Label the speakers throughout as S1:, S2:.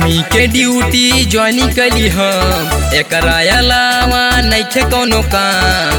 S1: army के duty join कली हम एकरा अलावा नइखे कोनो काम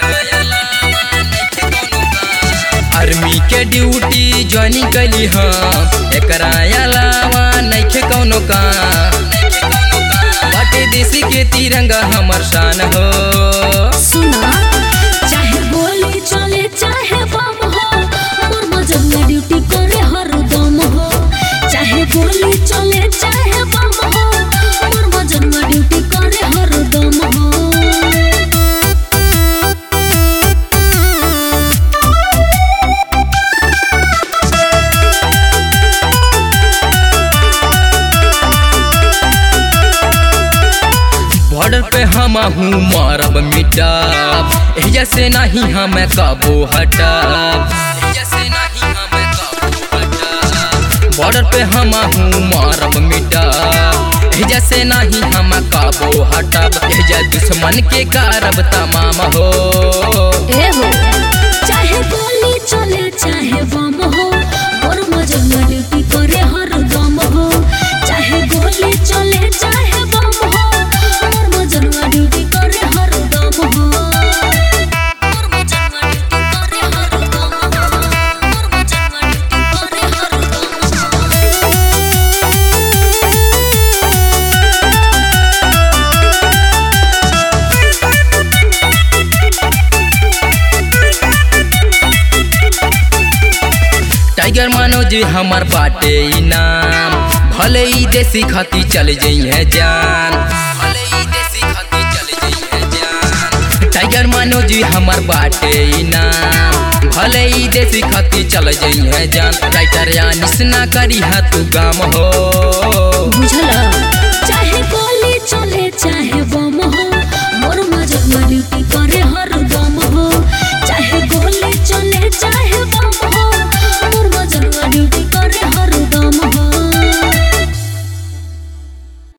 S1: आर्मी के ड्यूटी ज्वाइन कली हम एकरा अलावा नइखे कोनो काम बाटे देसी के तिरंगा हमर शान हो
S2: सुना चाहे गोली चले चाहे बम हो मोर मजनुआ ड्यूटी करे हरदम हो चाहे गोली चले चाहे बम हो मोर मजनुआ ड्यूटी करे हरदम हो
S1: बॉर्डर पे हम हूँ मारब मिटाब एहिजा से नहीं हम काबू हटाब एहिजा से नहीं हम काबू हटाब बॉर्डर पे हम हूँ मारब मिटाब एहिजा से नहीं हम काबू हटाब एहिजा दुश्मन के कारब तमाम हो
S2: ए हो चाहे गोली चले चाहे बम हो मोर मजनुआ ड्यूटी करे हरदम हो चाहे गोली चले चाहे बम हो मोर मजनुआ ड्यूटी करे हरदम हो मोर मजनुआ ड्यूटी करे हरदम हो मोर मजनुआ ड्यूटी करे हरदम हो
S1: टाइगर मनोज हमार बाटे इनाम भले ही देसी खाती चल जइहे जान भले ही देसी खाती चल जइहे जान टाइगर मनोज हमार बाटे इनाम भले ही देसी खाती चल जइहे जान राइटर या निसना करी हा तू काम हो
S2: बुझला चाहे